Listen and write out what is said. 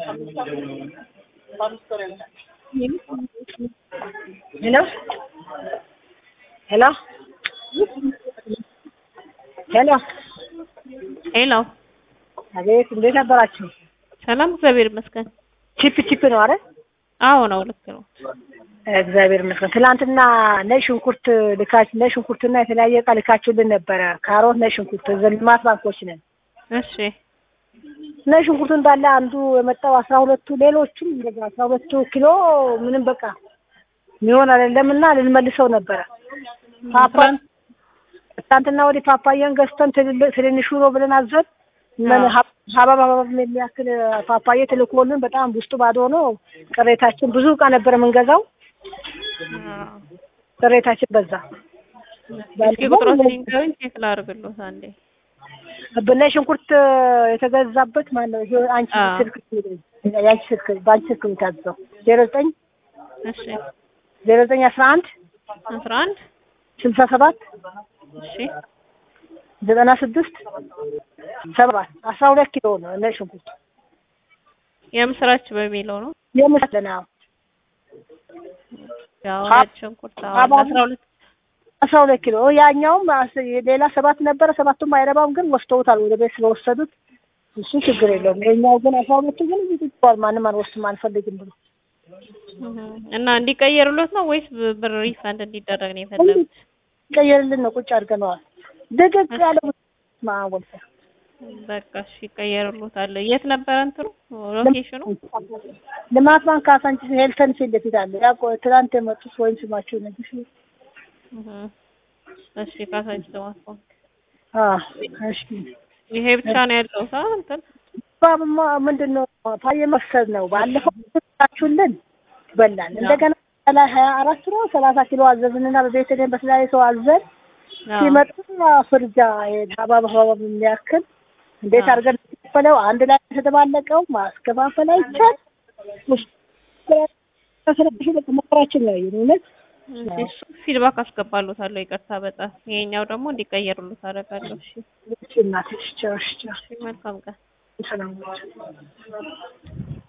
ሄሎ ሄሎ ሄሎ ሄሎ አቤት፣ እንዴት ነበራችሁ? ሰላም፣ እግዚአብሔር ይመስገን። ቺፕ ቺፕ ነው አይደል? አዎ ነው፣ ልክ ነው። እግዚአብሔር ይመስገን። ትናንትና ነጭ ሽንኩርት ልካች ነጭ ሽንኩርትና የተለያየ እቃ ልካችሁልን ነበረ። ካሮት፣ ነጭ ሽንኩርት ልማት ባንኮች ነን። እሺ ነጭ ሽንኩርቱ እንዳለ አንዱ የመጣው አስራ ሁለቱ ሌሎቹም እንደዛ አስራ ሁለቱ ኪሎ ምንም በቃ የሚሆን አይደለም እና ልንመልሰው ነበረ። ፓፓ ትናንትና ወዲህ ፓፓየን ገዝተን ትልልቅ ትንንሹ ነው ብለን አዘን ምን ሀባብ ሀባብ የሚያክል ፓፓዬ ትልኮልን በጣም ውስጡ ባዶ ሆኖ ቅሬታችን ብዙ እቃ ነበር የምንገዛው። ቅሬታችን በዛ። እስኪ ቁጥሮች ሊንገሩኝ ቼክ ላድርግሎት አንዴ። ብነ ሽንኩርት የተገዛበት ማን ነው? ይሄ አንቺ አዎ። ስልክ የአንቺ ስልክ በአንቺ ስልክ ነው የታዘዘው ዜሮ ዘጠኝ እሺ ዜሮ ዘጠኝ አስራ አንድ አስራ አንድ ስልሳ ሰባት እሺ ዘጠና ስድስት ሰባት አስራ ሁለት ኪሎ ነው ነጭ ሽንኩርት የምስራች በሚለው ነው የምስለና ያው ሀ- ነጭ ሽንኩርት ሀባብ- አስራ ሁለት አስራ ሁለት ኪሎ ያኛውም አስ- ሌላ ሰባት ነበረ። ሰባቱም አይረባም ግን ወስደውታል ወደ ቤት ስለወሰዱት እሱ ችግር የለውም። ይኸኛው ግን አስራ ሁለቱ ግን እዚህ ትቷል። ማንም አንወስድም አንፈልግም ብሎ እህ፣ እና እንዲቀየሩሎት ነው ወይስ ብ- ብር ሪፋንድ እንዲደረግ ነው የፈለጉት? ቀየርልን ነው ቁጭ አድርገነዋል። ድቅቅ ያለ ማወል በቃ እሺ ይቀየሩሎታል። የት ነበረ እንትኑ ሎኬሽኑ? ልማት ባንክ ካሳንቺስ ሄልተን ፊት ለፊት አለ። ያ ቆ- ትናንት የመጡት ወይም ስማቸው ነግሽ እህ፣ እሺ ካሳንቺ ተማስቆም አ እሺ ይሄ ብቻ ነው ያለው ሳ እንትን ባብማ ምንድን ነው ፓየ መፍሰል ነው። ባለፈው ታችሁልን በላን። እንደገና ላይ ሀያ አራት ነው ሰላሳ ኪሎ አዘዝንና በቤተልሔም በተለያየ ሰው አዘን አዎ። ሲመጡ ፍርጃ ሀባብ ሀባብ የሚያክል እንዴት አዎ። አድርገን የተከፈለው አንድ ላይ የተደባለቀው ማስከፋፈል አይቻል መከራችን ነው እውነት እሺ ፊድባክ አስገባሎታለሁ። ይቅርታ በጣም ይሄኛው ደግሞ እንዲቀየሩሎት አደርጋለሁ። እሺ እናትሽ ቻው ቻው እሺ መልካም ቀን። ሰላም